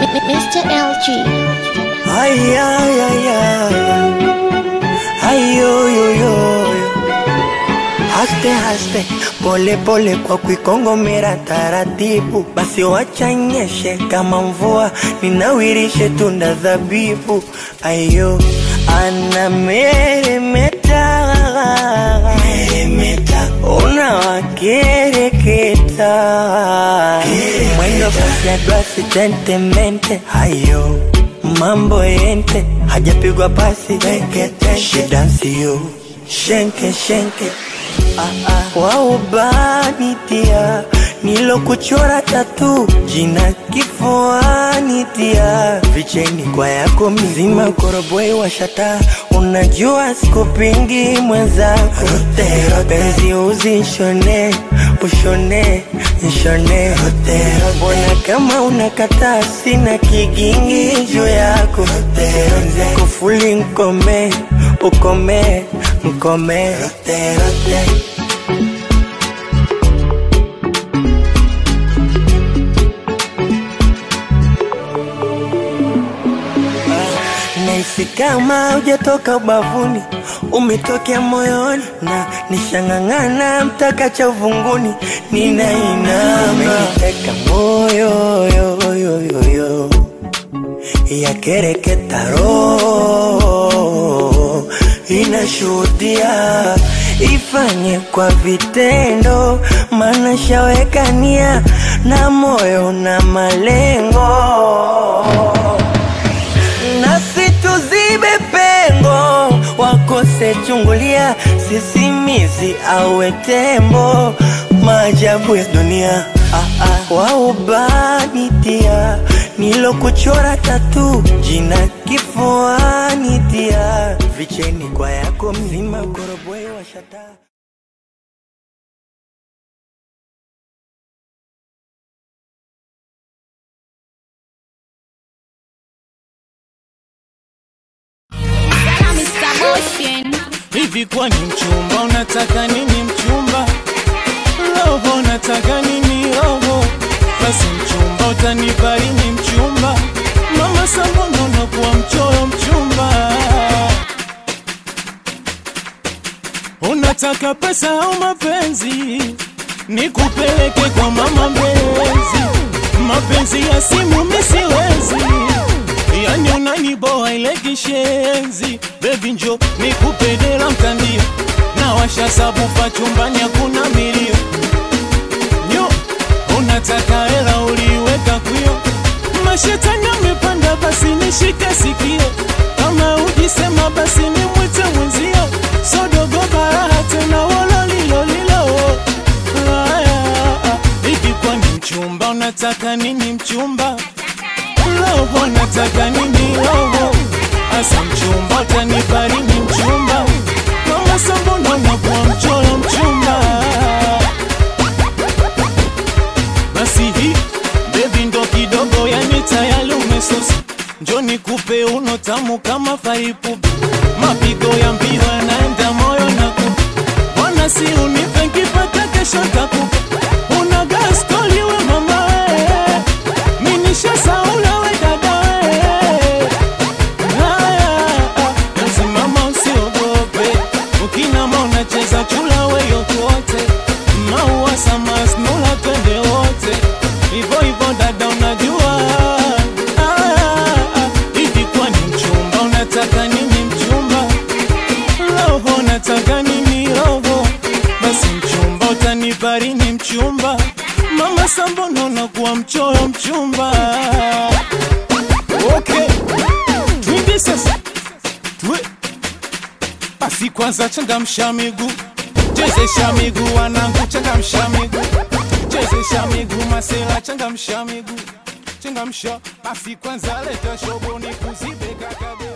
Mr. LG. Ay, ay, ay, ay. Ay, yo, yo, yo, yo. Haste, haste, pole pole kwa kuikongomera taratibu, basi wacha nyeshe kama mvua, ninawirishe tunda zabibu. Ayo, ana meremeta meremeta, unawakereketa mwendo kasi ya glasi tentemente. Ayo, mambo yente, hajapigwa pasi rekete, shidansio shenke shenke ah, ah. waubanitia nilokuchora tatu jina kifuani tia vicheni kwa yako mzima koroboi washata unajua sikupingi mwenzako penzi uzishone ushone nshone mbona kama unakataa sina kigingi juu yako kufuli nkome ukome mkome rote, rote. Nahisi kama hujatoka ubavuni, umetokea moyoni na nishang'ang'ana mpaka cha uvunguni, ninainama teka moyo yo, yo, yo, yo. yakereketa roho inashuhudia ifanye kwa vitendo, maana shawekania na moyo na malengo nasi tuzibe pengo, wakose chungulia, sisimizi awe tembo, maajabu ya dunia ah, ah. waubanitia nilokuchora tatu jina kifuani tia vicheni kwa yako mzima koroboi washata Mr. Motion. Hivi kwani mchumba unataka nini mchumba? Roho nataka nini roho? Basi mchumba utanipa lini mchumba? Mama Sambono unakuwa mchoyo mchumba. Unataka pesa au mapenzi? Nikupeleke kwa mama mpenzi. Mapenzi ya simu mimi siwezi. Yani unaniboa ile kishenzi Baby njo nikupe dela mtandio Na washa sabufa chumbani hakuna milio Nyo unataka hela uliweka kwio Mashetani amepanda basi nishike sikio Kama ujisema basi nimwite mwenzio Sodogo baraha tena wololilolilo Hivi kwani mchumba unataka nini mchumba roho nataka nini roho asa mchumba utanipa nini mchumba mama sambono nakuwa mchoro mchumba basi hii bebi ndo kidogo yani tayari umesusi njo nikupe uno tamu kama faipupi mapigo ya mbio yanaenda moyo na kupa wana si unipe nkipata kesho takupa una gaskoli we mama we minisha saula we dada we haya nasimama usiogope ukinama unacheza chula we yokote maua samasnula twende wote hivo hivo dada unajua Haya, hivi kwani mchumba unataka nini mchumba roho nataka nini roho basi mchumba utanipa lini mchumba mama sambono nakuwa mchoyo mchumba okay twende sasa twe basi kwanza changamsha miguu chezesha miguu wanangu changamsha miguu chezesha miguu masela changamsha miguu changamsha basi kwanza leta shobo ni kuzibe kakade